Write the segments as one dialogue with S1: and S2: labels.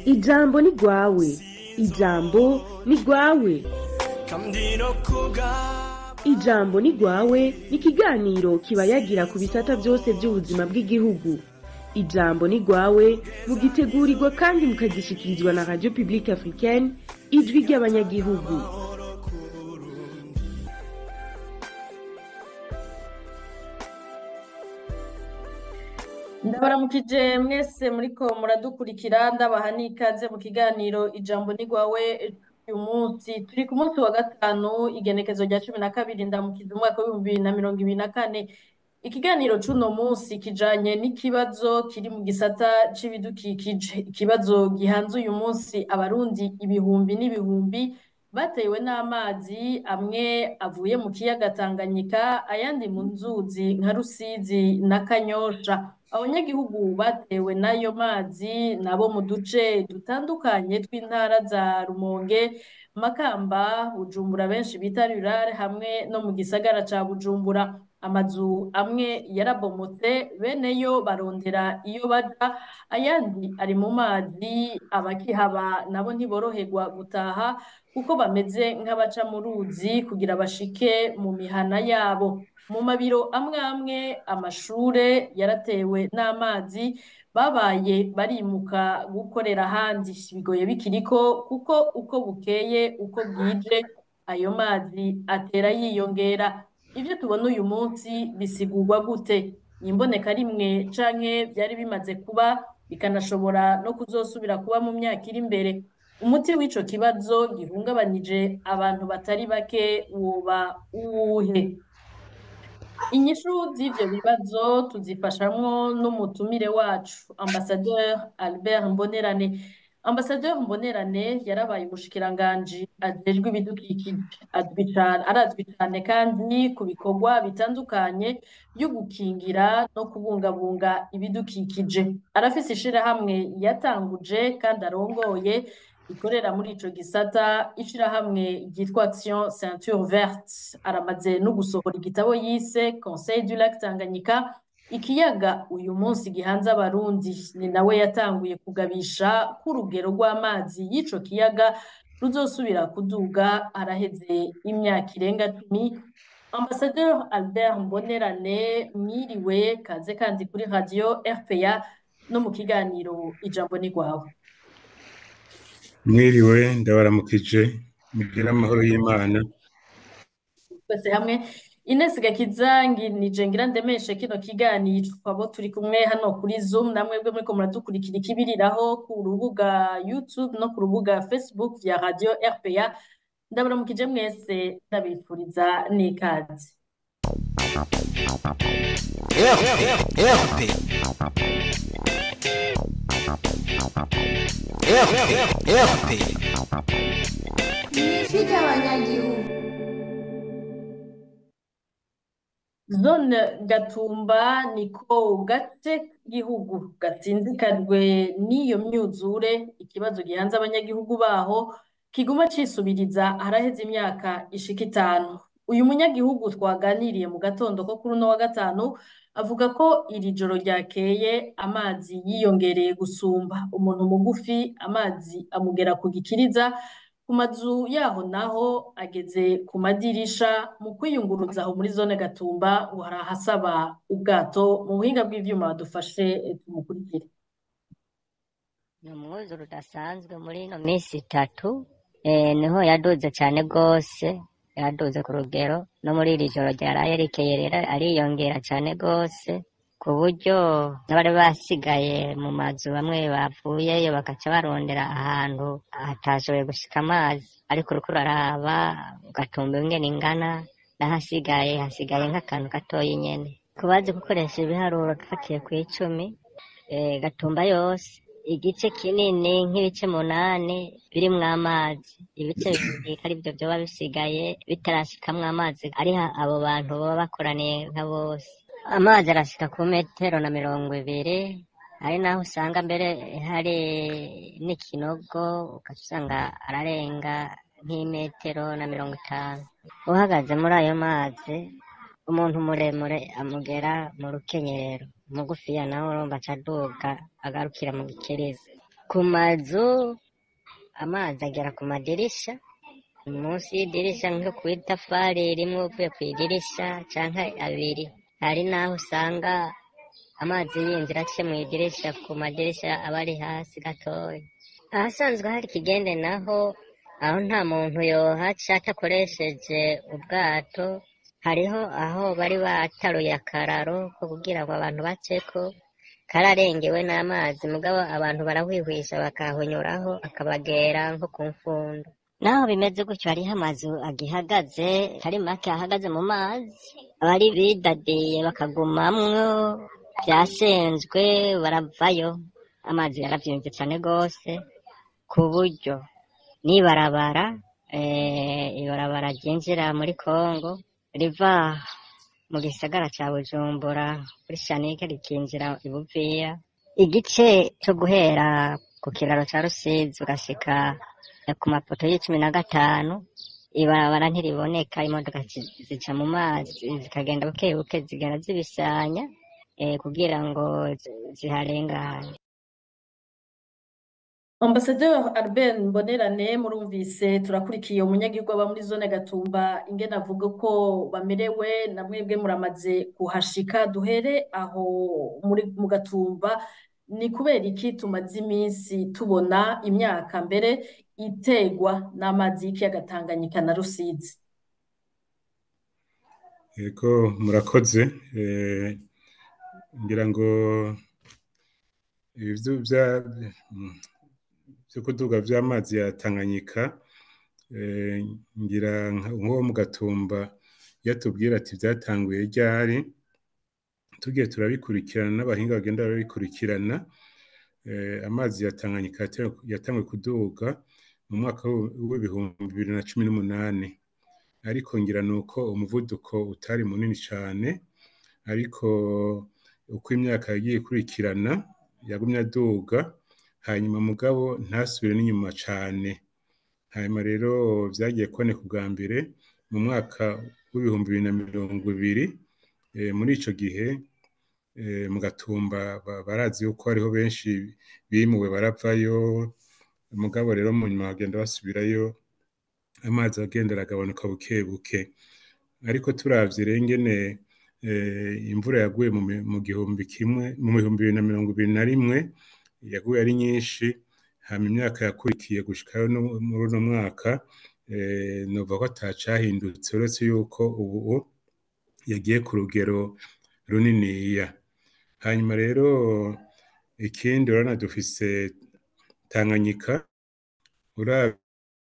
S1: ijambo ni rwawe ijambo ni rwawe ijambo ni rwawe ni ikiganiro kiba yagira ku bisata byose by'ubuzima bw'igihugu ijambo ni rwawe mugitegurirwa kandi mukagishyikirizwa na radiyo pibulike afurikeni ijwi ry'abanyagihugu
S2: ndabaramukije mwese muriko muradukurikira ndabaha n'ikaze mu kiganiro ijambo ni rwawe uyu munsi turi ku munsi wa gatanu igenekezo rya cumi na kabiri ndamukiza umwaka w'ibihumbi bibiri na mirongo ibiri na kane ikiganiro c'uno munsi kijanye n'ikibazo kiri mu gisata c'ibidukikije ikibazo gihanze uyu munsi abarundi ibihumbi n'ibihumbi batewe n'amazi amwe avuye mu kiyaga Tanganyika ayandi mu nzuzi nka Rusizi na Kanyosha abanyagihugu batewe n'ayo mazi nabo mu duce dutandukanye tw'intara za Rumonge Makamba Bujumbura benshi bita Rurare hamwe no mu gisagara ca Bujumbura amazu amwe yarabomotse bene yo barondera iyo baja ayandi ari mu mazi abakihaba nabo ntiboroherwa gutaha kuko bameze nk'abaca mu ruzi kugira bashike mu mihana yabo mu mabiro amwe amwe amashure yaratewe n'amazi babaye barimuka gukorera ahandi bigoye bikiriko kuko uko bukeye uko bwije ayo mazi atera yiyongera ivyo tubona uyu munsi bisigurwa gute imboneka rimwe canke vyari bimaze kuba bikanashobora no kuzosubira kuba mu myaka iri imbere umuti w'ico kibazo gihungabanije abantu batari bake woba uwuhe inyishu z'ivyo bibazo tuzifashamwo n'umutumire wacu ambasadeur Albert Mbonerane ambasadeur Mbonerane yarabaye umushikiranganji ajejwe ibidukikije azwi cane arazwi cane kandi ku bikorwa bitandukanye vyo gukingira no kubungabunga ibidukikije arafise ishirahamwe yatanguje kandi arongoye ikorera muri ico gisata ishirahamwe ryitwa Action Ceinture Verte aramaze no gusohora igitabo yise Conseil du Lac Tanganyika ikiyaga uyu munsi gihanze abarundi ni nawe yatanguye kugabisha k'urugero rw'amazi y'ico kiyaga ruzosubira kuduga araheze imyaka irenga cumi Ambassadeur Albert Mbonerane mwiriwe kaze kandi kuri radio RPA no mu kiganiro ijambo ni rwawe
S3: mwiriwe ndabaramukije mugire amahoro y'imana
S2: twese hamwe Ines Gakizangi nije ngira ndemeshe kino kiganiro abo turi kumwe hano kuri Zoom namwebwe muriko muradukurikira ikibiriraho ku rubuga YouTube no ku rubuga Facebook vya Radio RPA ndabaramukije mwese ndabifuriza n'ikaze
S4: ijwi ry'abanyagihugu
S2: Zone Gatumba niko gace k'igihugu gatsinzikajwe n'iyo myuzure ikibazo gihanze abanyagihugu baho kiguma cisubiriza haraheze imyaka ishika itanu uyu munyagihugu twaganiriye mu gatondo ko kuri uno wa gatanu avuga ko iri joro ryakeye amazi yiyongereye gusumba umuntu mugufi amazi amugera ku gikiriza ku mazu yaho naho ageze ku madirisha mu kwiyunguruza aho muri zone Gatumba ngo hari ahasaba ubwato mu buhinga bw'ivyuma badufashe tumukurikire
S5: ni umwuzure udasanzwe muri ino minsi itatu eh, niho yaduze cyane rwose yaduze ku rugero no muri iri joro ryaraye rikeye rero ariyongera cyane rwose ku buryo n'abari basigaye mu mazu bamwe bavuyeyo bagaca barondera ahantu hatashoboye gushika amazi ariko uriko uraraba ugatumba ingene ingana n'ahasigaye hasigaye nk'akantu gatoyi nyene ku bazi gukoresha ibiharuro gafatiye ku icumi eh, gatumba yose igice kinini nk'ibice munani birimwo amazi ibice bibiri ari byo vyoba bisigaye bitarashikamwo amazi ari ha- abo bantu baba bakoraniye nka bose amazi arashika ku metero na mirongo ibiri hari naho usanga mbere hari n'ikinogo ugaca usanga ararenga nk'imetero na mirongo itanu uhagaze muri ayo mazi umuntu muremure amugera mu rukenyerero umugufiya nawe urumva aca aduga agarukira mu gikiriza ku mazu amazi agera ku madirisha munsi y'idirisha nko ku itafari rimwe uvuye ku idirisha canke abiri hari n'aho usanga amazi yinjira aciye mu idirisha ku madirisha aba ari hasi gatoya ahasanzwe hari ikigende naho aho nta muntu yohaca atakoresheje ubwato hariho aho bari bataruye akararo ko kugira ngo abantu baceko kararengewe n'amazi mugabo abantu barahwihwisha bakahunyuraho akabagera nko ku mfundo naho bimeze gutyo hariho amazu agihagaze atari make ahagaze mu mazi abari bidadiye bakagumamwo byasenzwe baravayo amazi yaravyimvye cane gose ku buryo n'ibarabara eh, ibarabara ryinjira muri Kongo riva mu gisagara ca Bujumbura kuri Shanike rikinjira i Buvira igice co guhera ku kiraro ca Rusizi ugashika eh, ku mapoto y'icumi na gatanu ibarabara ntiriboneka imodoka zi- zica mu mazi zikagenda buke buke zigenda zibisanya eh, kugira ngo zi- ziharengane
S2: Ambasaderi Albert Mbonerane murumvise turakurikiye umunyagihugu aba muri zone Gatumba ingene avuga ko bamerewe na mwebwe muramaze kuhashika duhere aho muri mu Gatumba ni kubera iki tumaze iminsi tubona imyaka mbere itegwa n'amazi y'ikiyaga Tanganyika na Rusizi
S3: Yego murakoze eh, ngira ngo ibyo bya mm, byo kuduga vy'amazi ya Tanganyika eh, ngira nka- nk'uwo mu Gatumba yatubwira ati vyatanguye ryari tugiye turabikurikirana n'abahinga bagenda barabikurikirana eh, amazi ya Tanganyika yate- yatanguye kuduga mu mwaka w'u- w'ibihumbi bibiri na cumi n'umunani ariko ngira ni uko umuvuduko utari munini cyane ariko uko imyaka yagiye ikurikirana yagumye aduga hanyuma mugabo ntasubire n'inyuma cyane hanyuma rero byagiye kuboneka ubwa mbere mu mwaka w'ibihumbi bibiri na mirongo ibiri eh, muri ico gihe eh, mu gatumba ba- barazi yuko hariho benshi bimuwe baravayo mugabo rero mu nyuma bagenda basubirayo amazi agenda aragabanuka buke buke ariko turavye rero ingene eh, imvura yaguye mu mi- mu gihumbi kimwe mu bihumbi bibiri na mirongo ibiri na rimwe yaguye ari nyinshi hama imyaka yakurikiye gushikayo no muri uno mwaka eh, nova ko atacahindutse uretse yuko ubu yagiye ku rugero runiniya hanyuma rero ikindi urabona dufise Tanganyika uravye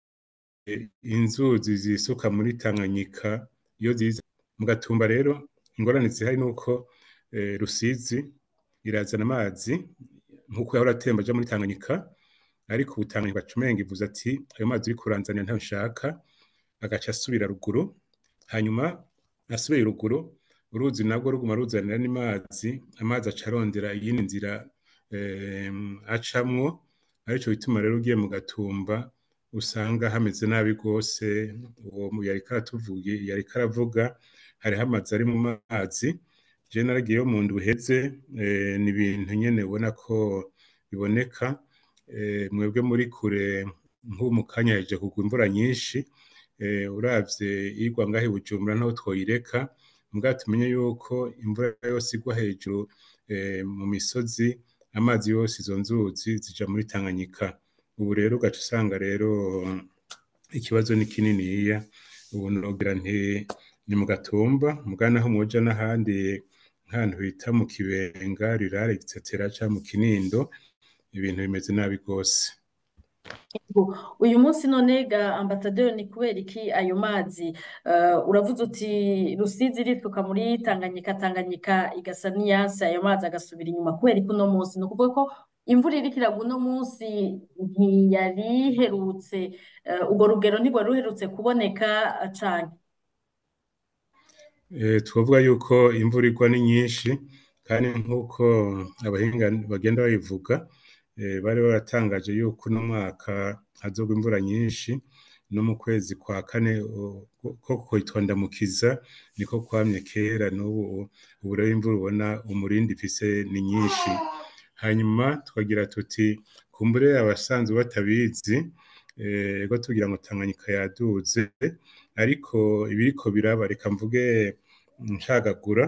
S3: inzuzi zisuka muri Tanganyika iyo ziza mu gatumba rero ingorane zihari nuko eh, Rusizi irazana amazi nkuko yahora atemba aja muri Tanganyika ariko ubu Tanganyika cumenga ivuze ati ayo mazi uriko uranzanira ntayo nshaka agaca asubira ruguru hanyuma asubiye ruguru uruzi nabwo ruguma ruzanira n'amazi amazi aca arondera iyindi nzira eh, acamwo arico bituma rero ugiye mu gatumba usanga hameze nabi rwose uwo mu- yariko aratuvuga yariko aravuga hariho amazi ari mu mazi je naragiyeyo mu ndwi iheze eh, ni ibintu nyene ubona ko biboneka eh, mwebwe muri kure nk'ubu mu kanya heje kugwa imvura nyinshi eh, uravye igwa ngaho i Bujumbura naho twoyireka mugabo tumenye yuko imvura yose igwa hejuru eh, mu misozi amazi yose izo nzuzi zija muri Tanganyika ubu rero ugaca usanga rero ikibazo ni kininiya ubu nogira nti ni mu gatumba mugabo naho mwoja n'ahandi nk'ahantu bita mu kibenga rirare gitsetera ca mu kinindo ibintu bimeze nabi rwose
S2: uyu munsi none ga ambasaderi ni kubera iki ayo mazi Eh, uravuze uti Rusizi irisuka muri Tanganyika Tanganyika igasa n'iyansi ayo mazi agasubira inyuma kubera iki uno munsi ni ukuvuga ko imvura iriko iragwa uno munsi ntiyari iherutse eh, urwo rugero ntirwari ruherutse kuboneka eh, cane
S3: Eh, twovuga yuko imvura igwa ni nyinshi kandi nk'uko abahinga bagenda babivuga eh, bari baratangaje yuko uno mwaka hazogwa imvura nyinshi no mu kwezi kwa kane o- ko kuyitondamukiza niko kwamye kera n'ubu ubu rero imvura ubona umurindi ifise ni nyinshi hanyuma tukagira tuti kumbure abasanzwe batabizi ego tugira ngo tanganyika yaduze ariko ibiriko biraba reka mvuge ncagagura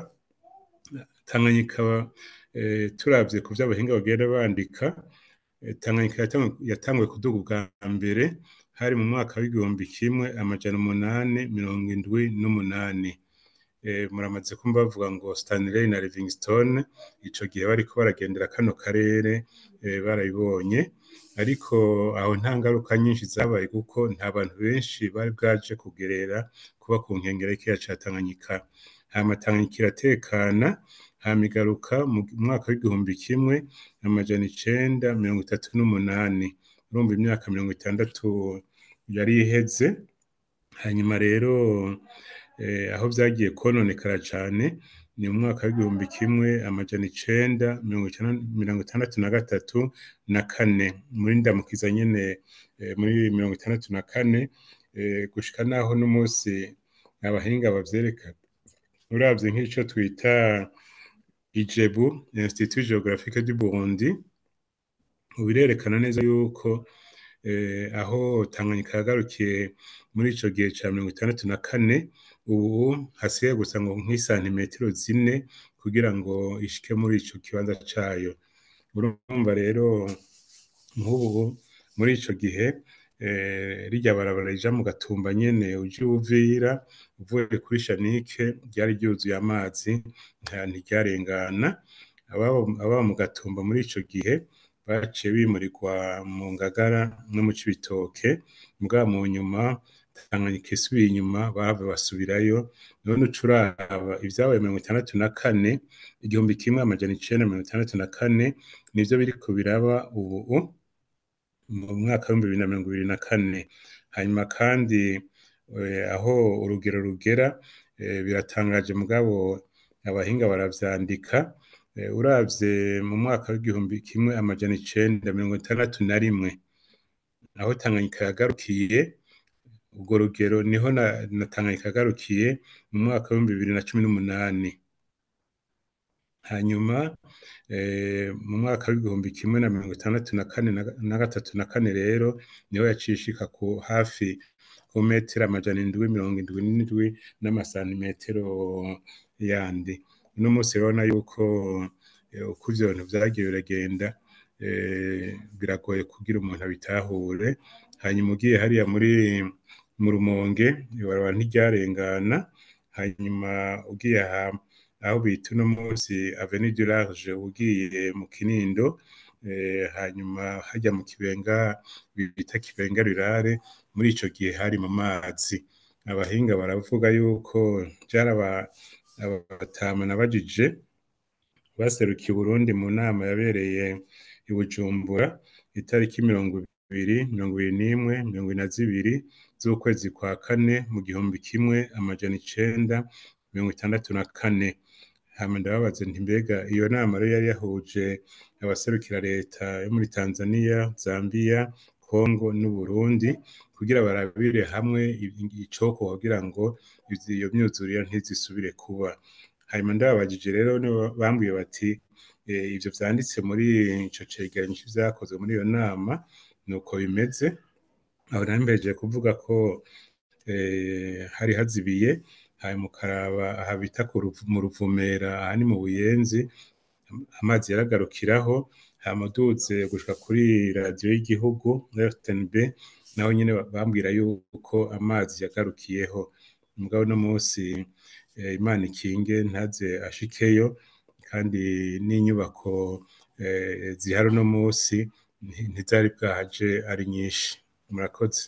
S3: tanganyika turabye ku vy'abahinga bagenda bandika tanganyika yatanguye kuduga ubwa mbere hari mu mwaka w'igihumbi kimwe amajana umunani mirongo indwi n'umunani muramaze kumva bavuga ngo Stanley na Livingstone ico gihe bariko baragendera kano karere barabibonye ariko aho nta ngaruka nyinshi zabaye kuko nta bantu benshi bari bwaje kugerera kuba ku nkengera y'ikiyaga ca Tanganyika hama Tanganyika iratekana hama igaruka mu mwaka w'igihumbi kimwe amajana icenda mirongo itatu n'umunani urumva imyaka mirongo itandatu yari iheze hanyuma rero aho vyagiye kononekara cane ni mu mwaka w'igihumbi kimwe amajana icenda mirongo itandatu na gatatu na kane muri ndamukiza nyene muri mirongo itandatu na kane gushika naho n'umunsi abahinga bavyereka uravye nk'ico twita ijebu institut geographique du burundi birerekana neza yuko aho tanganyika yagarukiye muri ico gihe ca mirongo itandatu na kane ubu hasigaye gusa ngo nk'isantimetero zine kugira ngo ishike muri ico kibanza cayo urumva rero nk'ubu muri ico gihe rirya barabara rija mu gatumba nyene uje uvira uvuye kuri shanike ryari ryuzuye amazi ntiryarengana ababa mu gatumba muri ico gihe baciye bimurirwa mu ngagara no mu cibitoke mugabo mu nyuma tanganyika isubiye inyuma bava basubirayo none uca uraba ivyabaye mirongo itandatu na kane igihumbi kimwe amajana icenda mirongo itandatu na kane nivyo biriko biraba ubu mu mwaka w'ibihumbi bibiri na mirongo ibiri na kane hanyuma kandi aho urugero rugera biratangaje mugabo abahinga baravyandika uravye mu mwaka w'igihumbi kimwe amajana icenda mirongo itandatu na rimwe aho tanganyika yagarukiye urwo rugero niho na tanganyika yagarukiye mu mwaka w'ibihumbi bibiri na cumi n'umunani hanyuma mu mwaka w'igihumbi kimwe na mirongo itandatu na kane na gatatu na kane rero niho yaciye ishika ku hafi ku metero amajana indwi mirongo indwi n'indwi n'amasantimetero yandi uno munsi urabona yuko uko ivyo bintu vyagiye biragenda biragoye kugira umuntu abitahure hanyuma ugiye hariya muri mu rumonge ibarabara ntiryarengana hanyuma ugiye aho bita uno munsi avenue du large ugiye mu kinindo hanyuma hajya mu kibenga bita kibenga rirare muri ico gihe hari mu mazi abahinga baravuga yuko vyaraba abatama nabajije baserukiye Burundi mu nama yabereye i Bujumbura itariki mirongo ibiri mirongo ibiri n'imwe mirongo ine na zibiri z'ukwezi kwa kane mu gihumbi kimwe amajana icenda mirongo itandatu na kane hama ndababaza nti mbega iyo nama rero yari yahuje abaserukira leta yo muri Tanzania Zambia Congo n'Uburundi kugira barabire hamwe icoko kugira ngo iyo myuzurire ntizisubire kuba hanyuma ndababajije rero bambwiye bati ivyo vyanditse muri ico cegeranyo c'ivyakozwe muri iyo nama nuko bimeze aho nambeje kuvuga ko hari hazibiye hanyuma ukaraba aha bita mu ruvumera aha ni mu buyenzi amazi yaragarukiraho hama uduze gushika kuri radiyo y'igihugu rtnb naho nyene bambwira yuko amazi yagarukiyeho mugabo no munsi imana ikinge ntaze ashikeyo kandi n'inyubako zihari uno munsi ntizari bwahaje ari nyinshi murakoze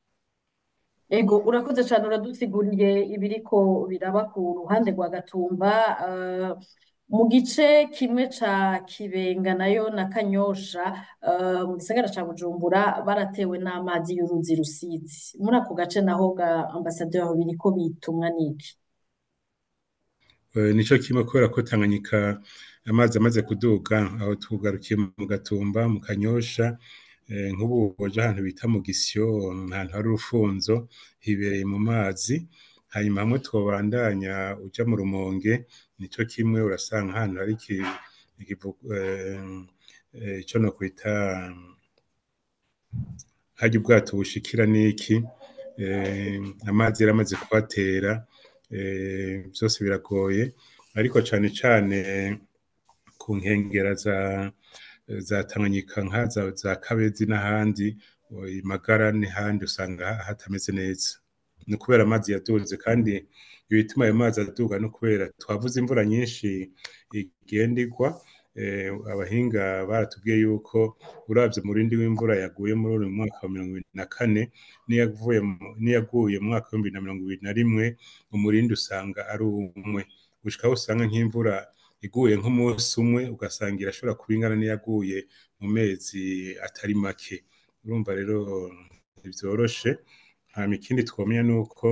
S2: ego urakoze cyane uradusiguriye ibiriko biraba ku ruhande rwa gatumba mu gice kimwe ca kibenga nayo na kanyosha mu gisagara ca bujumbura baratewe n'amazi y'uruzi rusizi muri ako gace naho ga ambasaderi aho biriko bitumwa n'iki
S3: nico kimwe kubera ko tanganyika amazi amaze kuduga aho tugarukiye mu gatumba mu kanyosha nk'ubu waje ahantu bita mu gisyo ahantu hari urufunzo hibereye mu mazi hanyuma hamwe twobandanya uja mu rumonge nico kimwe urasanga ahantu hari eh, ico nokwita harya ubwato bushikira n'iki eh, amazi yaramaze kuhatera eh, vyose biragoye ariko cane cane ku nkengera za za Tanganyika nka za, za Kabezi n'ahandi i Magara n'ahandi usanga hatameze neza ni kubera amazi yaduze kandi ibituma ayo mazi aduga no kubera twavuze imvura nyinshi igenda igwa eh, abahinga baratubwiye yuko uravye umurindi w'imvura yaguye muri uyu mwaka wa mirongo ibiri na kane n'iyavuye mu- n'iyaguye mu mwaka w'ibihumbi na mirongo ibiri na rimwe umurindi usanga ari umwe gushika aho usanga nk'imvura iguye nk'umunsi umwe ugasanga irashobora kuba ingana n'iyaguye mu mezi atari make urumva rero ntivyoroshe hama ikindi twomenya nuko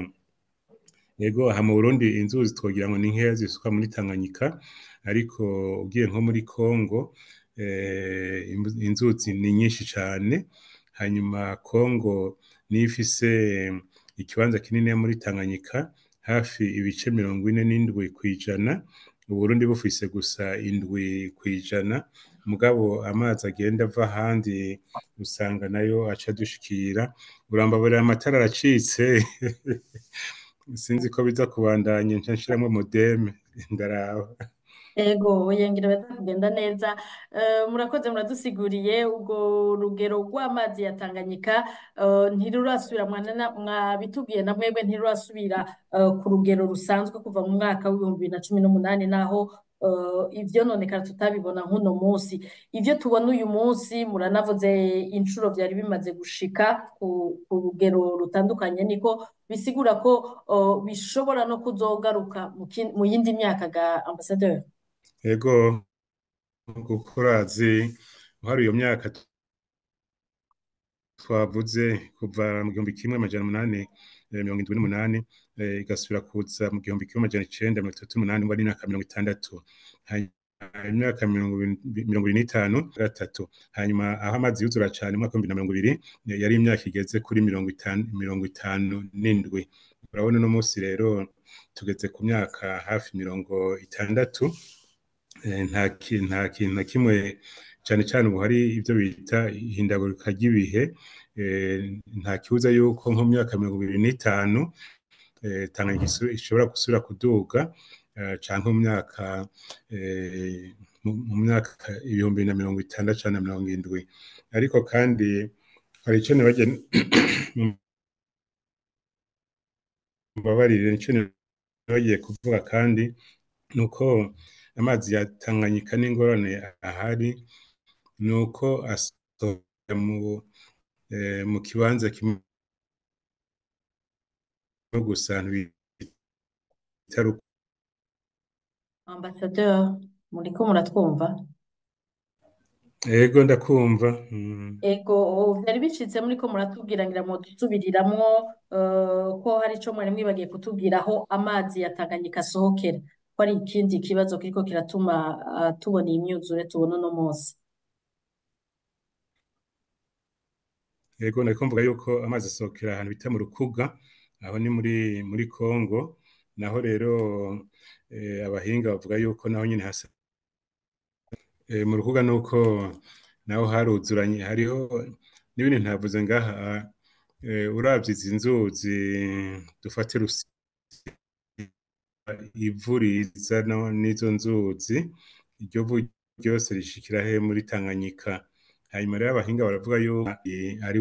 S3: yego aha mu Burundi inzuzi twogira ngo ni nkeya zisuka muri Tanganyika ariko ugiye nko muri Kongo eh, imbu- inzuzi ni nyinshi cane hanyuma Kongo niyo ifise ikibanza kinini muri Tanganyika hafi ibice mirongo ine n'indwi kw'ijana Uburundi bufise gusa indwi kw'ijana mugabo amazi agenda ava ahandi usanga nayo aca dushikira urambabarira amatara aracitse sinzi ko biza kubandanya nca nshiramwo modeme ndaraba
S2: Ego yengera baza kugenda neza Eh, murakoze muradusiguriye ubwo rugero rw'amazi ya Tanganyika eh, ntirurasubira mwana mwabitubwiye na mwebwe ntirurasubira eh, ku rugero rusanzwe kuva mu mwaka w'ibihumbi bibiri na cumi n'umunani naho eh, ivyononekara tutabibona nk'uno munsi ivyo tubona uyu munsi muranavuze inshuro vyari bimaze gushika ku, ku rugero rutandukanye niko bisigura ko eh, bishobora no kuzogaruka mu kin- mu yindi myaka ga ambasaderi
S3: ego kuko urazi hari iyo myaka twavuze kuva mu gihumbi kimwe amajana umunani eh, mirongo indwi n'umunani eh, igasubira kuza mu gihumbi kimwe amajana icenda mirongo itatu n'umunani ngo ari imyaka mirongo itandatu hanyuma imyaka mirongo ibiri mirongo ibiri n'itanu gatatu hanyuma aho amazi yuzura cane mu mwaka w'ibihumbi na mirongo ibiri eh, yari imyaka igeze kuri mirongo itanu mirongo itanu n'indwi urabona uno munsi rero tugeze ku myaka hafi mirongo itandatu Eh, nta ki- nta kintu na kimwe cyane cyane ubu hari ibyo bita ihindagurika ry'ibihe eh, nta kibuza yuko nko mu myaka mirongo ibiri n'itanu eh, Tanganyika isu- ishobora gusubira kuduga eh, canke mu myaka eh, mu- mu myaka ibihumbi bibiri na mirongo itandatu canke na mirongo indwi ariko kandi hari ico nibagiye mbabarire ico nibagiye kuvuga kandi nuko amazi ya Tanganyika n'ingorane ahari nuko asohoka mu eh, mu kibanza kimwe gusa bita Ruku-
S2: ambasaderi muriko muratwumva
S3: ego ndakumva mm.
S2: ego vyari bicitse muriko muratubwira ngira ngo dusubiriramwo eh, ko hari ico mwari mwibagiye kutubwira aho amazi ya Tanganyika asohokera ko ari ikindi kibazo kiriko kiratuma ah, tubona iyi myuzure tubona uno munsi
S3: Yego nariko mvuga yuko amazi asohokera ahantu bita mu Rukuga aho ni muri muri Kongo naho rero eh, abahinga bavuga yuko naho nyene hasa eh, mu Rukuga nuko naho haruzuranye hariho n'ibindi ntavuze ngaha eh, uravye izi nzuzi dufate Rusi ivu riza no- n'izo nzuzi iryo vu ryose rishikira he muri Tanganyika hanyuma rero abahinga baravuga yuko eh, ari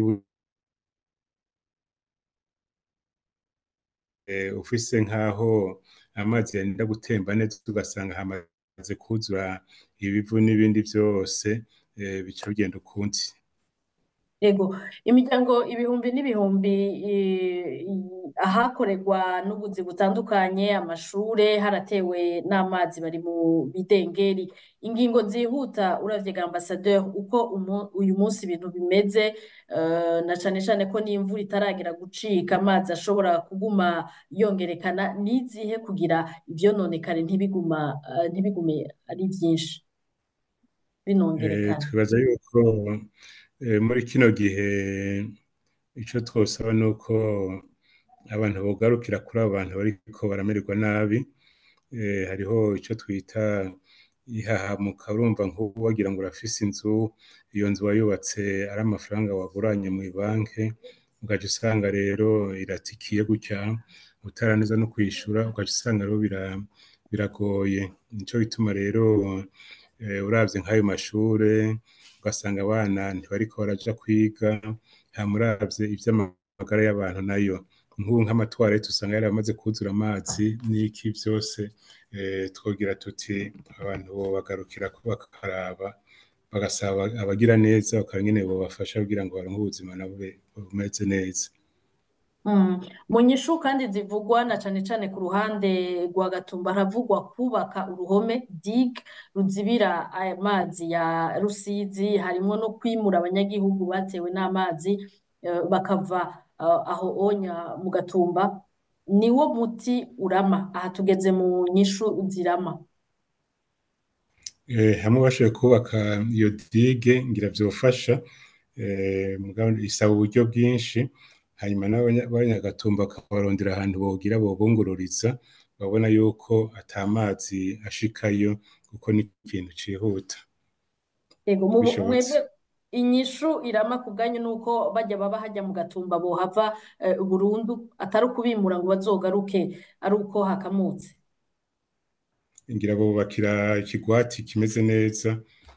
S3: eh, ufise nk'aho amazi yenda gutemba neza ugasanga hamaze kuzura ibivu n'ibindi vyose eh, bica bigenda ukundi
S2: Ego, imiryango ibihumbi n'ibihumbi eh, i- ahakorerwa n'ubuzi butandukanye, amashure haratewe n'amazi bari mu bidengeri. Ingingo zihuta uravye ga ambasaderi uko umu- uyu munsi ibintu bimeze eh, na cane cane ko n'imvura itaragera gucika amazi ashobora kuguma yongerekana nizihe kugira ivyononekare ntibiguma eh, ntibigume ari vyinshi
S3: Eh,
S2: binongerekana.
S3: twibaza yuko eh, muri kino gihe ico twosaba nuko abantu bogarukira kuri abo bantu bariko baramererwa nabi eh, hariho ico twita ihahamuka urumva nk'ubu wagira ngo urafise inzu iyo nzu wayubatse ari amafaranga waguranye mu banki ugaca usanga rero iratikiye gutya utaraneza no kwishura ugaca usanga rero bira- biragoye nico bituma rero eh, uravye nk'ayo mashure ugasanga abana ntibariko baraja kwiga hamuravye ivy'amagara y'abantu nayo nk'ubu nk'amatwarete usanga yari amaze kuzura amazi n'iki vyose eh, twogira tuti abantu bobagarukira ko bakaraba bagasaba abagira neza bakaba nyene bobafasha kugira ngo baronke ubuzima nabo be- bumeze neza
S2: Mm. Mu nyishu kandi zivugwa na cane cane ku ruhande rwa Gatumba haravugwa kubaka uruhome dig ruzibira aya mazi ya Rusizi harimwo no kwimura abanyagihugu batewe n'amazi eh, bakava eh, aho onya mu Gatumba niwo muti urama aha tugeze mu nyishu zirama
S3: Eh, hamwe bashoboye kubaka iyo dige ngira vyofasha eh, mugabo isaba uburyo bwinshi hanyuma n'abanyagatumba bakabarondera ahantu bogira bobungururiza babona yuko ata mazi ashikayo kuko ni ikintu cihuta
S2: Ego mu
S3: bishobotse
S2: mwebwe inyishu irama ku bwanyu nuko bajya baba hajya mu Gatumba bohava eh, burundu atari ukubimura ngo bazogaruke ari uko hakamutse
S3: ngira bubakira ikigwati kimeze neza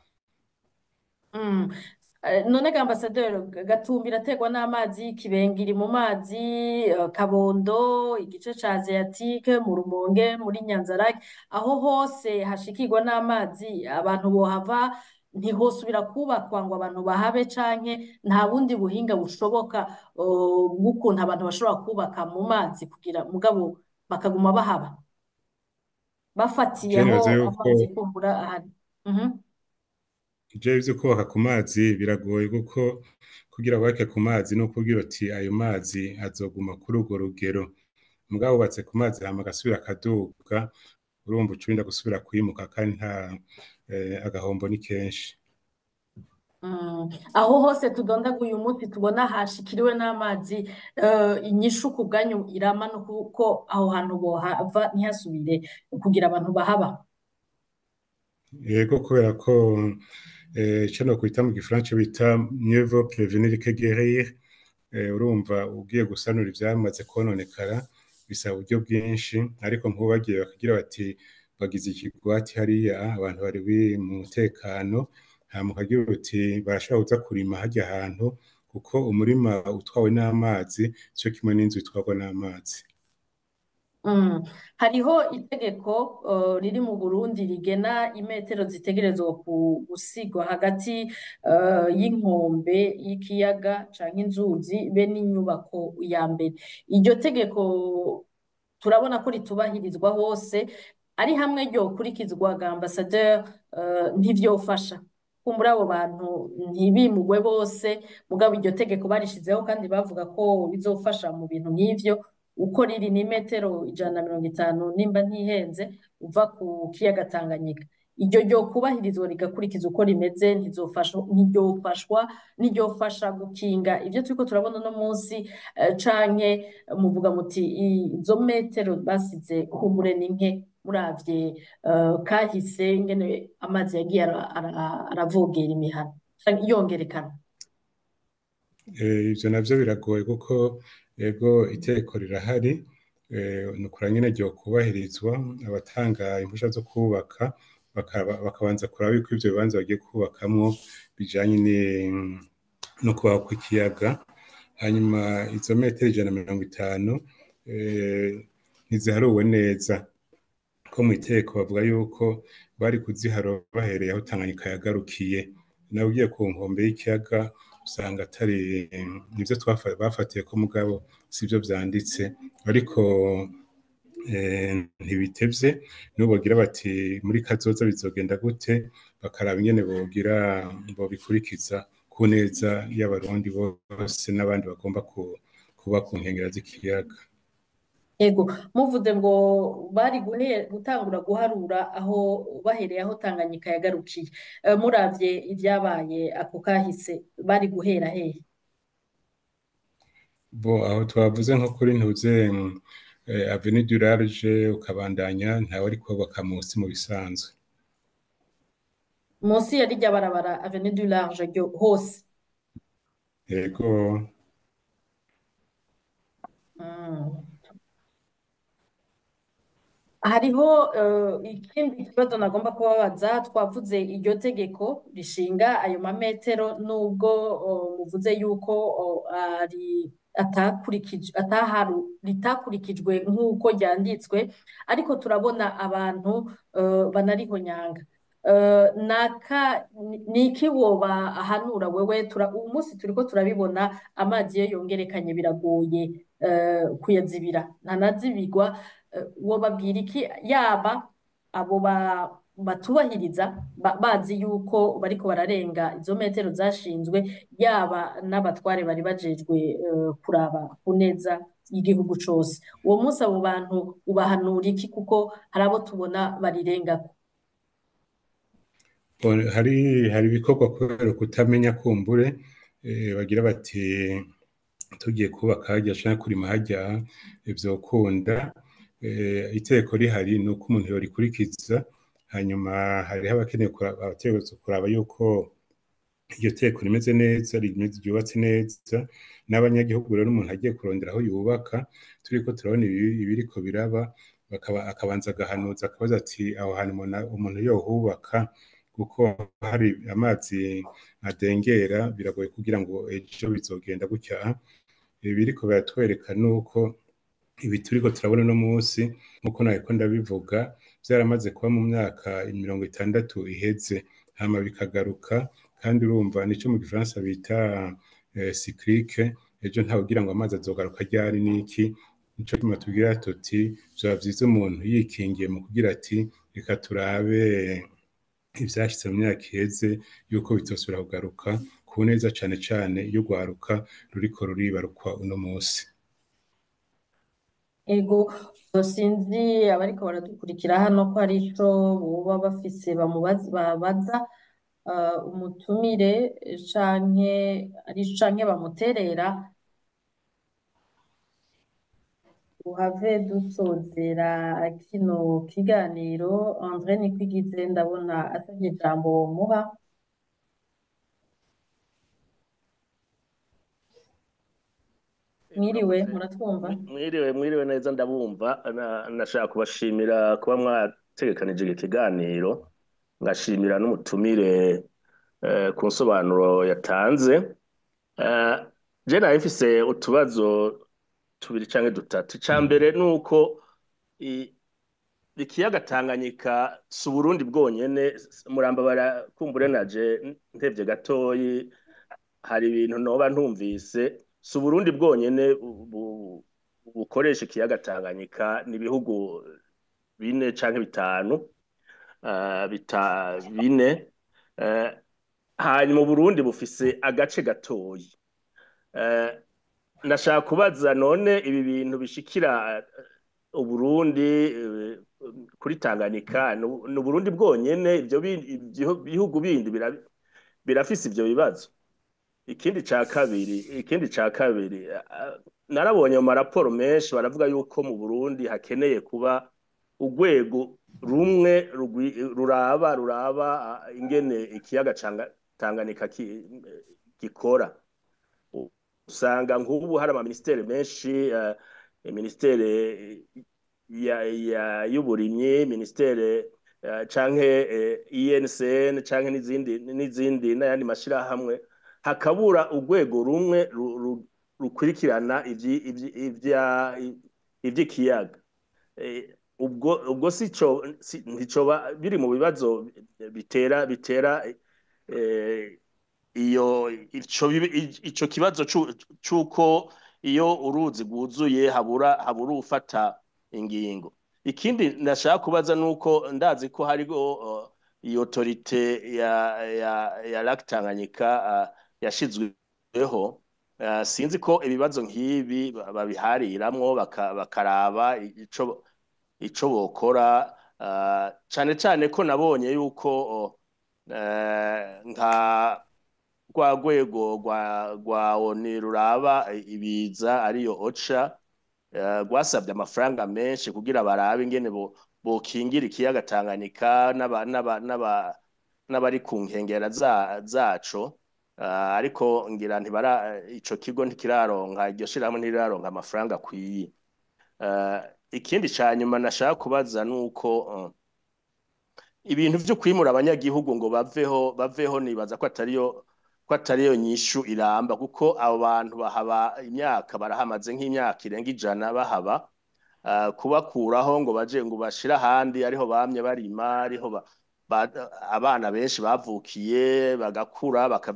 S2: Mm. Eh, None ga ambasaderi Gatumba irategwa n'amazi Kibenga iri mu mazi eh, Kabondo igice ca Aziatike mu Rumonge muri Nyanzarake aho hose hashikirwa n'amazi abantu bohava ntihosubira kubakwa ngo abantu bahabe canke nta bundi buhinga bushoboka eh, bw'ukuntu abantu bashobora kubaka mu mazi kugira mugabo bakaguma bahaba bafatiye
S3: je
S2: aho
S3: nibaza yuko
S2: amazi kumbura ahari Mhm.
S3: je ivyo kubaka ku mazi biragoye kuko kugira bubake ku mazi no kugira uti ayo mazi azoguma kuri urwo rugero mugabo wubatse ku mazi hama agasubira akaduga urumva uca urinda gusubira kwimuka kandi nta eh, agahombo ni kenshi
S2: Mm. Aho hose tudondaguye umunsi tubona hashikiriwe n'amazi eh, inyishu ku bwanyu irama no kuko aho hantu bohava ntihasubire kugira abantu bahaba
S3: yego kubera ko eh, ico nokwita mu gifaransa bita mieux vaut prévenir que guérir eh, urumva ugiye gusanura ivyamaze kononekara bisaba uburyo bwinshi ariko nk'ubu bagiye bakagira bati bagize ikigwati hariya abantu bari bi- mu mutekano hama ukagira uti barashobora kuza kurima harya hantu kuko umurima utwawe n'amazi co kimwe n'inzu itwarwa n'amazi
S2: Mm. Hariho itegeko eh, riri mu Burundi rigena imetero zitegerezwa ku- gusigwa hagati eh, y'inkombe y'ikiyaga canke inzuzi be n'inyubako ya mbere. Iryo tegeko turabona ko ritubahirizwa hose ari hamwe ryokurikizwa ga ambasaderi eh, ntivyofasha kumbura abo bantu ntibimugwe bose mugabo iryo tegeko barishizeho kandi bavuga ko bizofasha mu bintu nk'ivyo uko riri ni metero ijana na mirongo itanu nimba ntihenze uva ku kiyaga Tanganyika iryo ryokubahirizwa rigakurikiza uko rimeze ntizofashwa ntiryofashwa ntiryofasha gukinga ivyo turiko turabona uno munsi eh, canke muvuga muti izo metero basize kumbure ni nke muravye eh, kahise ingene amazi yagiye ara- ara- aravogera imihana canke yongerekana
S3: Eh, ivyo navyo biragoye kuko ego itegeko rirahari eh, ni ukura nyene ryokubahirizwa abatanga impushya zo kubaka bakaba- bakabanza kuraba yuko ivyo bibanza bagiye kubakamwo bijanye ni- no kubaho kw'ikiyaga hanyuma izo metero ijana na mirongo itanu eh, ntiziharuwe neza ko mu itegeko bavuga yuko bari kuziharo bahereye aho Tanganyika yagarukiye nawe ugiye ku nkombe y'ikiyaga usanga atari nivyo twafa- bafatiye ko mugabo sivyo vyanditse ariko eh, ntibitevye nibo bogira bati muri kazoza bizogenda gute bakaraba ingene bogira bobikurikiza ku neza y'abarundi bose n'abandi bagomba ku- kuba ku nkengera z'ikiyaga
S2: Ego, muvuze ngo bari guhe- gutangura guharura aho bahereye aho Tanganyika yagarukiye. Eh, muravye ivyabaye ako kahise bari guhera hehe?
S3: bo aho twavuze nko kuri ntuze mm, eh, avenue du large ukabandanya ntawe ari kubaka munsi mu bisanzwe
S2: munsi ya rirya barabara avenue du large ryo hose
S3: yego
S2: Mm. hariho eh, ikindi kibazo nagomba kubabaza twavuze iryo tegeko rishinga ayo mametero nubwo oh, muvuze yuko oh, ari atakurikijwe ataharu ritakurikijwe nk'uko ryanditswe ariko turabona abantu eh, banarihonyanga Eh, naka ni- niki woba ahanura wewe tura uyu munsi turiko turabibona amazi iyo yongerekanye biragoye eh, kuyazibira ntanazibirwa eh, wobabwira iki yaba abo ba- batubahiriza ba- bazi yuko bariko bararenga izo metero zashinzwe yaba n'abatware bari bajejwe eh, kuraba ku neza y'igihugu cose uwo munsi abo bantu ubahanura iki kuko hari abo tubona barirengako
S3: Bon, hari hari ibikorwa kubera kutamenya kumbure eh, bagira bati tugiye kubaka hajya canke kurima hajya vyokunda eh, itegeko rihari ni uko umuntu yorikurikiza hanyuma hariho abakeneye kuraba abategerezwa kuraba yuko iryo teko rimeze neza rimeze ryubatse neza n'abanyagihugu rero umuntu agiye kurondera aho yubaka turiko turabona ibi- ibiriko biraba bakaba akabanza agahanuza akabaza ati aho hantu umuntu umuntu yohubaka kuko hari amazi adengera biragoye kugira ngo ejo bizogenda gutya ibi biriko biratwereka nuko ibi turiko turabona uno munsi nkuko nariko ndabivuga vyaramaze kuba mu myaka mirongo itandatu iheze hama bikagaruka kandi urumva nico mu gifaransa bita eh, cyclique ejo ntawe ugira ngo amazi azogaruka ryari niki nico gituma tubwira tuti vyoba vyiza umuntu yikingiye mu kugira ati reka turabe ivyashitse mu myaka iheze yuko bitosubira kugaruka ku neza cane cane iyo urwaruka ruriko ruribarukwa uno munsi
S2: ego sinzi abariko baradukurikira hano ko hari ico boba bafise bamubaza babaza eh, umutumire canke ari canke bamuterera uhave dusozera kino kiganiro Andre Nikwigize ndabona asavye ijambo womuha mwiriwe muratwumva
S6: mwiriwe mwiriwe neza ndabumva Na- nashaka kubashimira kuba mwategekanije iki kiganiro ngashimira n'umutumire eh, ku nsobanuro yatanze Eh, je nari mfise utubazo tubiri canke dutatu ica mbere ni uko i- ikiyaga Tanganyika si Uburundi bwonyene s- muramba barakumbure naje ntevye gatoyi hari ibintu noba ntumvise si Uburundi bwonyene bu- bu- bukoresha ikiyaga Tanganyika ni ibihugu bine canke bitanu eh, bita bine eh, hanyuma Uburundi bufise agace gatoyi Eh, nashaka kubaza none ibi bintu bishikira eh, Uburundi eh, kuri Tanganyika ni U- ni Uburundi bwonyene ivyo bindi- ivyo bihugu bindi bira- birafise ivyo bibazo ikindi ca kabiri ikindi ca kabiri eh, narabonye mu maraporo menshi baravuga yuko mu Burundi hakeneye kuba urwego rumwe rugwi- ruraba ruraba ah, ingene ikiyaga Canga- Tanganyika ki- gikora usanga nk'ubu hari amaministeri menshi eh, ministeri ya, ya y'uburimyi ministeri eh, canke eh, INCN canke n'izindi n'izindi n'ayandi mashirahamwe hakabura urwego rumwe ru- ru- rukurikirana ivyi- ivyi- ivya ivy'ikiyaga Eh, ubwo ubwo sico si- nticoba biri mu bibazo bitera bitera eh, iyo ico bibi- ico kibazo cu- c'uko iyo uruzi rwuzuye habura habura ufata ingingo ikindi nashaka kubaza nuko ndazi ko hariho uh, iyo autorite ya ya ya Lac Tanganyika uh, yashizweho uh, sinzi ko ibibazo nk'ibi ba- babihariramwo baka- bakaraba ico ico bokora uh, cane cane ko nabonye yuko uh, nka rwa rwego rwa rwa ONU ruraba ibiza ariyo OCHA eh, rwasabye amafaranga menshi kugira barabe ingene bo bokingira ikiyaga Tanganyika n'aba n'aba n'aba n'abari ku nkengera za- zaco Ah, ariko ngira ntibara ico kigo ntikiraronka iryo shirahamwe ntiriraronka amafaranga akwiye Ah, ikindi ca nyuma nashaka kubaza nuko uh, ibintu vyo kwimura abanyagihugu ngo baveho baveho nibaza ko atariyo ko atariyo nyishu iramba kuko abo bantu bahaba imyaka barahamaze nk'imyaka irenga ijana bahaba Ah, kubakuraho ngo baje ngo bashire ahandi ariho bamye barima ariho ba, ba, abana benshi bavukiye bagakura baka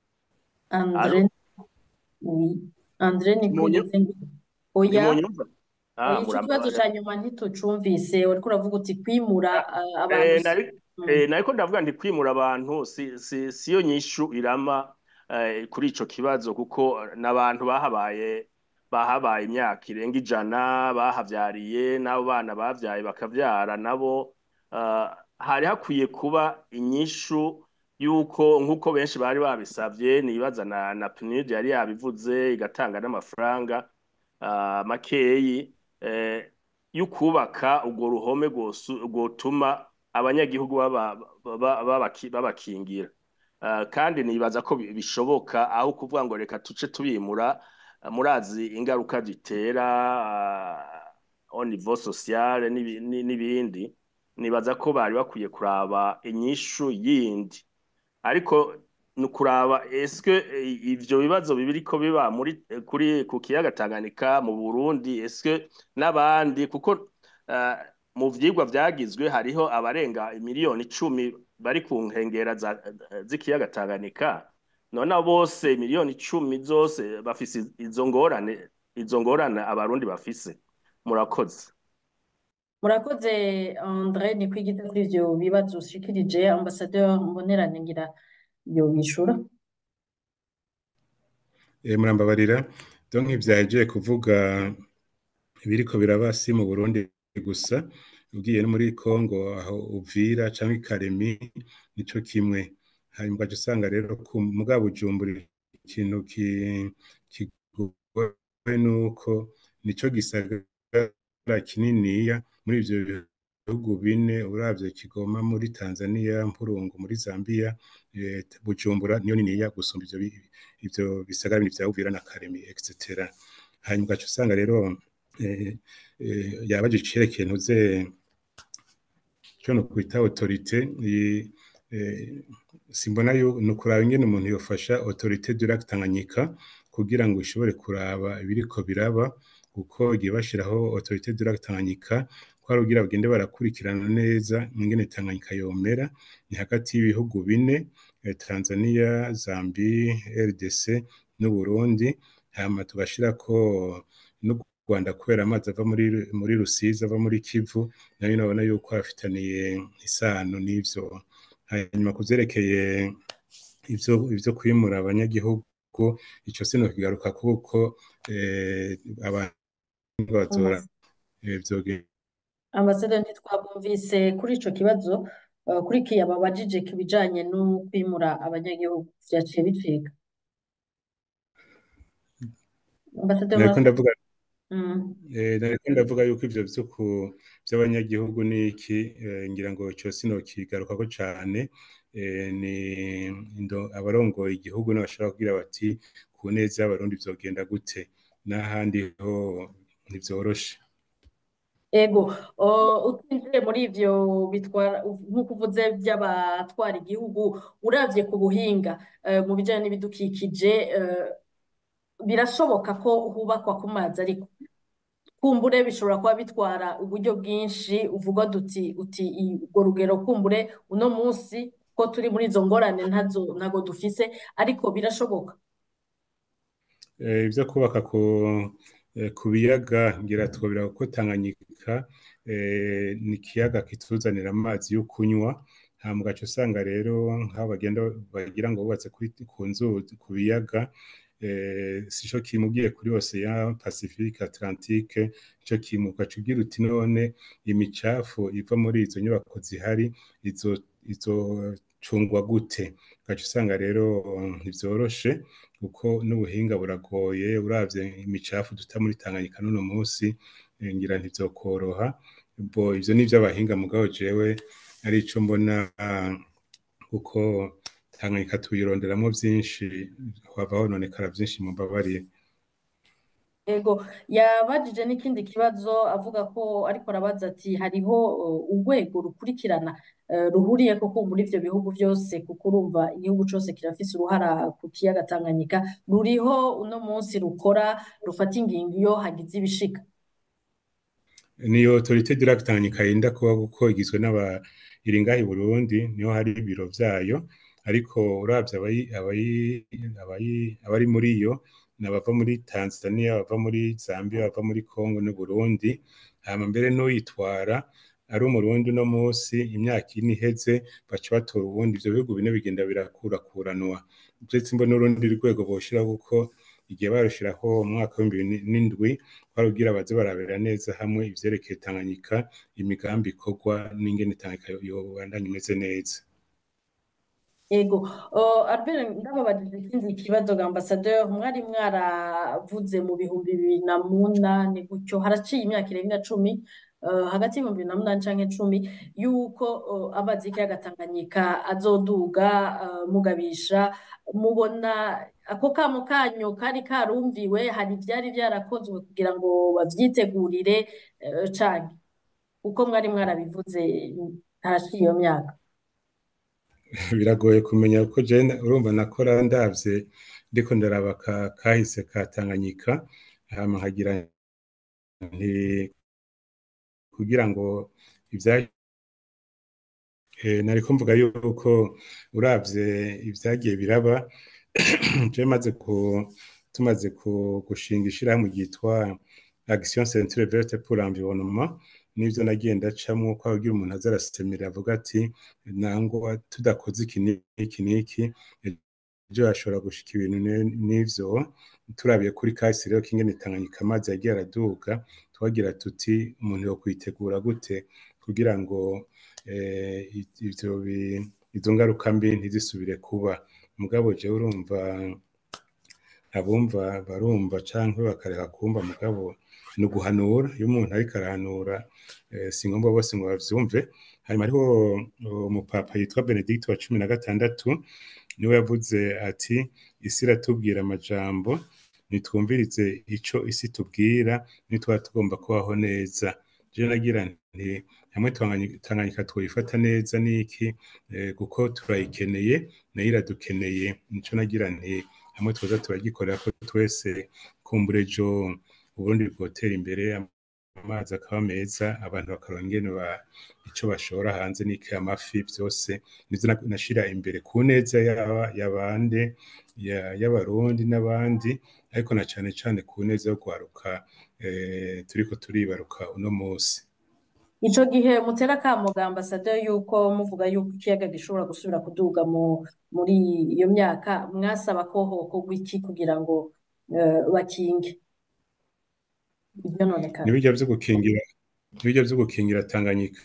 S2: Andre oui. Andre ni
S6: Munyu-
S2: kwigeze ngo oya
S6: Nimunyumva? Ah,
S2: oya ico kibazo
S6: murambabarira.
S2: ca nyuma ntitucumvise wariko uravuga uti kwimura ah,
S6: Eh,
S2: abantu
S6: nari
S2: Mm.
S6: eh, nariko ndavuga nti kwimura abantu si si siyo nyishu irama eh, kuri ico kibazo kuko n'abantu bahabaye bahabaye imyaka irenga ijana bahavyariye n'abo bana bavyaye bakavyara nabo ah, hari hakwiye kuba inyishu yuko nk'uko benshi bari babisavye nibaza na, na PNUD yari yabivuze igatanga n'amafaranga ah, makeyi eh, y'ukubaka urwo ruhome rwosu- rwotuma abanyagihugu baba- baba- babaki- babakingira Ah, kandi nibaza ko bi- bishoboka aho kuvuga ngo reka tuce tubimura ah, murazi ingaruka bitera ah, au niveau social n'ibi- ni- n'ibindi nibaza ko bari bakwiye kuraba inyishu yindi ariko ni ukuraba eske eh, ivyo bibazo bibiriko biba muri eh, kuri ku kiyaga Tanganyika mu Burundi eske n'abandi kuko eh, mu vyigwa vyagizwe hariho abarenga miliyoni icumi bari ku nkengera za- z'ikiyaga Tanganyika none abo bose miliyoni icumi zose bafise izo ngorane izo ngorane abarundi bafise murakoze
S2: murakoze Andre ni kwigeze kuri ivyo bibazo ushikirije ambasaderi Mbonerane ngira yobishura
S3: Eh, murambabarira donc ivyaje kuvuga ibiriko biraba si mu Burundi gusa ugiye no muri Congo aho Uvira canke Karemi nico kimwe hanyuma ugaca usanga rero ku muga Bujumbura ikintu ki- kigoye nuko nico gisagara kininiya muri ivyo bihugu bine uravye Kigoma muri Tanzania Mpurungu muri Zambia eh, Bujumbura niyo niniya gusumba ivyo bi- ivyo bisagara bindi vya Uvira na Karemi etc hanyuma ugaca usanga rero eh, eh, yabaje icerekeye ntuze cyo no kwita autorité i- eh, simbona yo ni ukuraba ingene umuntu yofasha autorité du lac Tanganyika kugira ngo ishobore kuraba ibiriko biraba kuko igihe bashiraho autorité du lac Tanganyika ko ari kugira bagende barakurikirana neza ingene Tanganyika yomera ni hagati y'ibihugu bine eh, Tanzania, Zambie, RDC n'Uburundi hama tugashirako n'u Rwanda kubera amazi ava muri muri Rusizi ava muri Kivu nayo nabona yuko afitaniye isano n'ivyo hanyuma kuvyerekeye ivyo ivyo kwimura abanyagihugu ico sino kigaruka kuko eh, abantu bazora eh, vyoge
S2: ambasaderi ntitwabumvise kuri ico kibazo uh, kuri kiya babajije ku bijanye no kwimura abanyagihugu vyaciye bicika ambasaderi
S3: nariko ndavuga
S2: Mm.
S3: Eh, nariko ndavuga yuko ivyo vy'uku vy'abanyagihugu niki eh, ngira ngo ico sino kigarukako cane eh, ni indo abarongoye igihugu n'abashobora kugira bati ku neza y'abarundi vyogenda gute n'ahandi ho ntivyoroshe
S2: Ego, uh, utinjiye muri ivyo bitwara nk'uko uvuze by'abatwara igihugu uravye ku buhinga uh, mu bijanye n'ibidukikije uh, birashoboka ko hubakwa ku mazi ariko kumbure bishobora kuba bitwara uburyo bwinshi uvuga duti uti i- urwo rugero kumbure uno munsi ko turi muri izo ngorane ntazo ntago dufise ariko birashoboka
S3: Eh, ivyo kubaka ku eh, ku biyaga ngira twobira ko Tanganyika eh, ni ikiyaga kituzanira amazi yo kunywa hama ugaca usanga rero nk'aho bagenda bagira ngo bubatse kuri ku nzuzi ku biyaga eh, sico kimwe ugiye kuri Ocean Pacifique Atlantique ico kimwe ugaca ugira uti none imicafu iva muri izo nyubako zihari izo izocungwa gute ugaca usanga rero ntivyoroshe kuko n'ubuhinga buragoye uravye imicafu duta muri Tanganyika n'uno musi eh, ngira ntivyokoroha bo ivyo ni ivy'abahinga mugabo jewe ari ico mbona ah, kuko tanganyika tuyironderamo byinshi hava hononekara byinshi mu mbabarire
S2: Ego yabajije n'ikindi kibazo avuga ko ariko arabaza ati hariho uh, urwego rukurikirana uh, ruhuriye koko muri ivyo bihugu vyose kuko urumva igihugu cose kirafise uruhara ku kiyaga Tanganyika ruriho uno munsi rukora rufata ingingo iyo hagize ibishika
S3: niyo autorité du lac Tanganyika yenda kuba kuko igizwe n'aba iringahi Burundi niho hari ibiro vyayo ariko uravye abayi abayi abayi abari muri yo nabava muri Tanzania bava muri Zambia bava muri Congo n'u Burundi hama mbere n'uyitwara ari umurundi uno munsi imyaka ine iheze baca batora ubundi ivyo bihugu bine bigenda birakurakuranwa ndetse mbona n'urundi rwego boshiraho kuko igihe barushiraho mu mwaka w'ibihumbi bibiri n'indwi barugira baze barabera neza hamwe ivyerekeye Tanganyika imigambi ikorwa n'ingene Tanganyika yobandanya imeze neza
S2: Ego, uh, Albert ndababajije ikindi kibazo ga ambassadeur mwari mwaravuze mu bihumbi bibiri na munani gutyo haraciye imyaka irenga cumi uh, hagati y'ibihumbi bibiri na munani canke cumi yuko uh, amazi y'ikiyaga Tanganyika azoduga uh, mugabisha mubona ako kamo kanyu kari karumviwe hari ivyari vyarakozwe kugira ngo bavyitegurire uh, canke uko mwari mwarabivuze haraciye iyo myaka
S3: biragoye kumenya kuko jene urumva nakora ndavye ndiko ndaraba ka kahise ka Tanganyika hama nkagira nti kugira ngo ivya eh, nariko mvuga yuko uravye ivyagiye biraba je maze ku tumaze ku gushinga ishirahamwe ryitwa Action Centre Verte pour l'Environnement n'ivyo nagiye ndacamwo ko agira umuntu aza arasemera avuga ati nangwa tudakoze iki n'iki n'iki ejo hashobora gushika ibintu n'ivyo turabiye kuri kahise rero k'ingene Tanganyika amazi yagiye araduga twagira tuti umuntu yo kwitegura gute kugira ngo eh, ivyo izo ngaruka mbi ntizisubire kuba mugabo jewe urumva abumva barumva canke bakareka kumva mugabo ni uguhanura iyo umuntu ariko arahanura si ngombwa bose ngo bavyumve hanyuma hariho umupapa yitwa benedikito wa cumi na gatandatu niwe yavuze ati isi iratubwira amajambo nitwumvirize ico isi tubwira nitwaba tugomba kubaho neza je nagira nti hamwe tanganyika twoyifata neza niki kuko turayikeneye nayo iradukeneye nico nagira nti hamwe twoza turagikorera ko twese kumbura ejo uburundi bwotera imbere amazi akaba meza abantu bakaronka ingene ico bashora hanze n'iki amafi vyose nizo nashira imbere ku neza y'abande y'abarundi n'abandi ariko na cane cane ku neza yo kwaruka turiko turibaruka uno musi
S2: ico gihe mutera akamo ga ambassadeur yuko muvuga yuko ikiyaga gishobora gusubira kuduga muri iyo myaka mwasaba ko hokorwa iki kugira ngo bakinge ibyo none kandi
S3: nibijya vyo gukingira nibijya vyo gukingira Tanganyika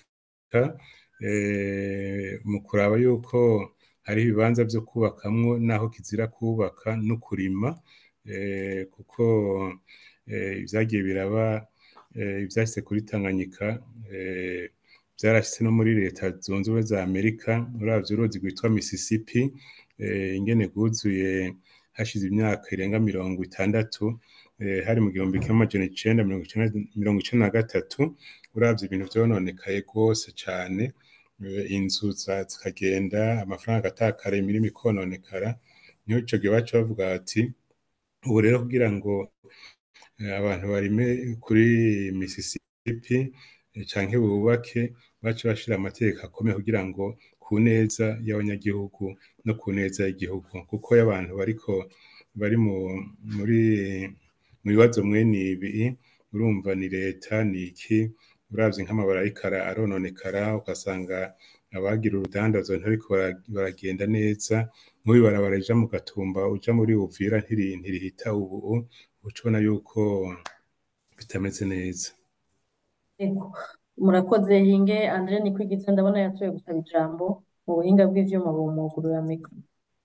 S3: mu kuraba yuko hari ibibanza vyo kubakamwo naho kizira kubaka no kurima kuko ivyagiye biraba ivyashitse kuri Tanganyika vyarashitse no muri leta zunze ubumwe za Amerika uravye uruzi rwitwa Mississippi ingene rwuzuye hashize imyaka irenga mirongo itandatu hari mu gihumbi kimwe amajana icenda mirongo icenda na gatatu uravye ibintu vyononekaye rwose cane inzu zikagenda amafaranga agatakara imirimo ikononekara niho ico gihe baca bavuga bati ubu rero kugira ngo abantu barime kuri Mississippi canke bubake baca bashira amategeko akomeye kugira ngo ku neza y'abanyagihugu no ku neza y'igihugu kuko y'abantu bariko bari muri mu bibazo mwene ibi urumva ni leta ni iki uravye nk'amabara ariko arononekara ugasanga abagira urudandazwa ntariko baragenda neza nk'ubu barabara rija mu gatumba uja muri Uvira ntirihita ubu uca ubona yuko bitameze neza
S2: murakoze hinge Andre Nikwigiza ndabona yatoye gusaba ijambo mu buhinga bw'ivyuma bumugurura mikro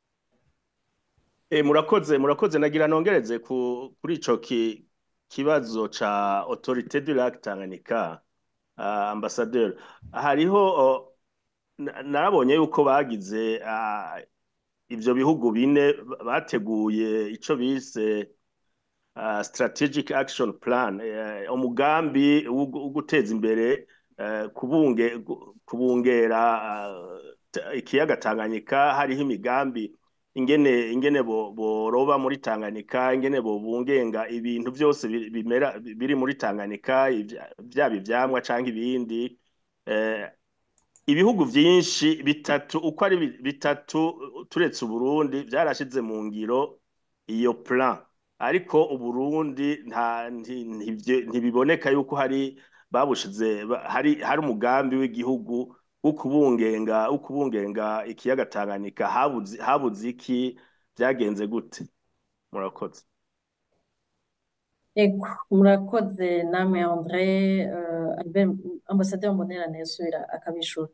S6: murakoze murakoze nagira nongereze kuri ico kibazo ca autorité du lac Tanganyika ambasaderi hariho na- narabonye yuko bagize ah, ivyo bihugu bine bateguye ico bise ah, strategic action plan eh, umugambi wo gu- wo guteza imbere eh, kubunge gu- kubungera ah, ta- ikiyaga Tanganyika hariho imigambi ingene ingene bo- boroba muri Tanganyika ingene bobungenga ibintu byose bi- bimera biri muri Tanganyika ivya- vyaba ivyamwa canke ibindi eh, ibihugu vyinshi bitatu uko ari bi- bitatu turetse Uburundi vyarashize mu ngiro iyo plan ariko Uburundi nta nti- ntivye- ntibiboneka yuko hari babushize ba- hari hari umugambi w'igihugu wo kubungenga wo kubungenga ikiyaga Tanganyika habuze habuze iki byagenze gute murakoze
S2: Ego, murakoze namwe André uh, Albert Ambassadeur Mbonerane yasubira akabishura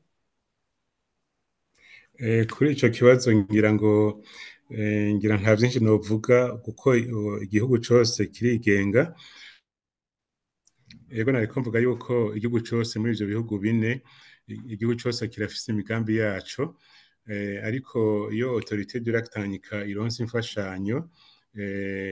S3: Eh, kuri ico kibazo ngira ngo eh, ngira nta vyinshi novuga kuko eh, igihugu cose kirigenga Ego nariko mvuga yuko igihugu cose muri ivyo bihugu bine i- igihugu cose kirafise imigambi yaco eh, ariko iyo autorité du lac Tanganyika ironse imfashanyo eh,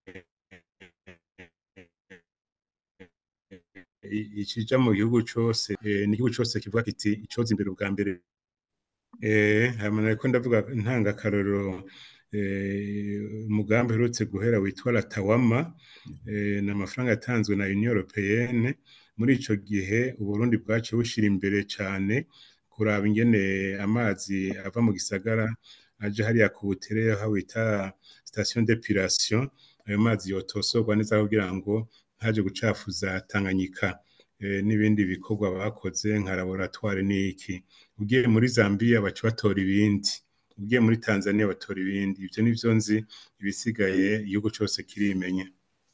S3: i- ikija mu gihugu cose eh, n'igihugu cose kivuga kiti icoza imbere ubwa mbere Eh, hama nariko ndavuga ntanga akarorero eh, umugambi uherutse guhera witwa Latawama eh, ni amafaranga yatanzwe na Union Européenne muri ico gihe Uburundi bwaciye bushira imbere cane kuraba ingene amazi ava mu gisagara aje hariya ku butere aho bita station d'épuration ayo mazi yotosorwa neza kugira ngo ntaje gucafuza Tanganyika eh, n'ibindi bikorwa bakoze nka laboratoire n'iki ugiye muri Zambia baca batora ibindi ugiye muri Tanzania batora ibindi ivyo nivyo nzi ibisigaye igihugu cose kirimenya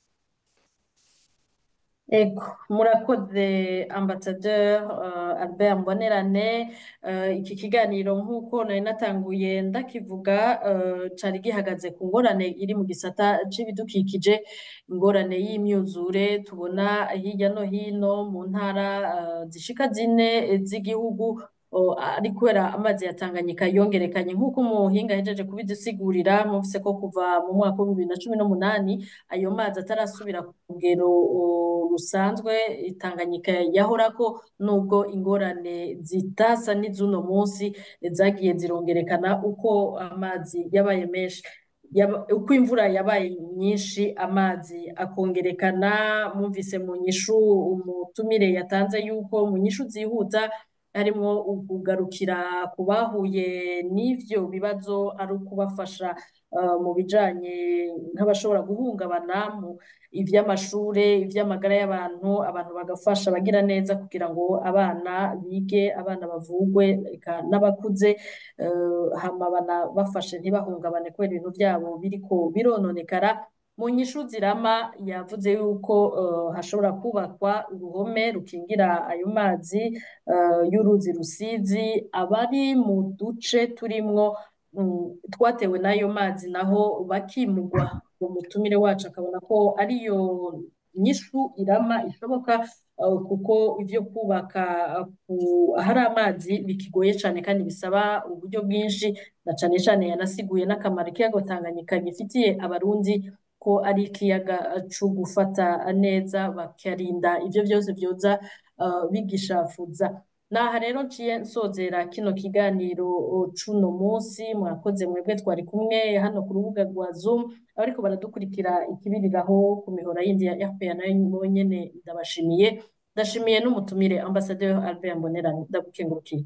S2: Ego, murakoze Ambassadeur uh, Albert Mbonerane uh, iki kiganiro nk'uko nari natanguye ndakivuga uh, cari gihagaze ku ngorane iri mu gisata c'ibidukikije ingorane y'imyuzure tubona hirya no hino mu ntara uh, zishika zine z'igihugu o, ari kubera amazi ya Tanganyika yongerekanye nk'uko umuhinga ahejeje kubidusigurira mufise ko kuva mu mwaka wa bibiri na cumi n'umunani ayo mazi atarasubira ku rugero o, rusanzwe Tanganyika yahorako nubwo ingorane zitasa n'iz'uno munsi zagiye zirongerekana uko amazi yabaye menshi Yaba- uko imvura yabaye nyinshi amazi akongerekana mwumvise mu nyishu umutumire yatanze yuko mu nyishu zihuta harimwo ukugarukira ku bahuye n'ivyo bibazo ari ukubafasha uh, mu bijanye nk'abashobora guhungabana mu ivy'amashure ivy'amagara y'abantu abantu bagafasha abagira neza kugira ngo abana bige abana bavugwe eka n'abakuze uh, hama banabafashe ntibahungabane kubera ibintu vyabo biriko birononekara mu nyishu zirama yavuze yuko uh, hashobora kubakwa uruhome rukingira ayo mazi uh, y'uruzi rusizi abari mu duce turimwo mm, twatewe n'ayo mazi naho bakimugwa umutumire wacu akabona ko ariyo nyishu irama ishoboka uh, kuko ivyo kubaka uh, ku- ahari amazi bikigoye cane kandi bisaba uburyo bwinshi na cane cane yanasiguye n'akamaro ikiyaga Tanganyika gifitiye abarundi ko ari ikiyaga co gufata neza bakarinda ivyo vyose vyoza uh, bigishafuza naha rero nciye nsozera kino kiganiro uh, c'uno munsi mwakoze mwebwe twari kumwe hano ku rubuga rwa Zoom abariko baradukurikira ikibiriraho ku mihora yindi ya RPA nayo nyene ndabashimiye ndashimiye n'umutumire Ambassadeur Albert Mbonerane ndagukengurukiye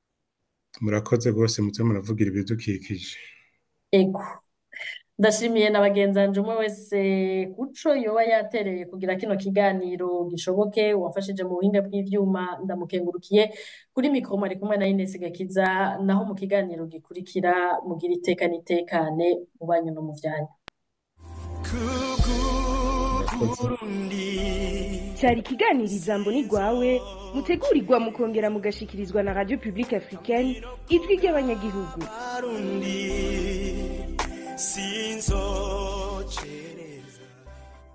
S3: murakoze rwose muze muravugira ibidukikije
S2: ego ndashimiye na bagenzanje umwe wese kuco yoba yatereye kugira kino kiganiro gishoboke wafashije mu buhinga bw'ivyuma ndamukengurukiye kuri mikoro mwari kumwe na Ines Gakiza naho mu kiganiro gikurikira mugira iteka n'itekane mu banyu no mu vyanyu
S1: cyari ikiganiro ijambo ni rwawe mutegurirwa mukongera mugashikirizwa na radio publique africaine ijwi ry'abanyagihugu
S7: sinzo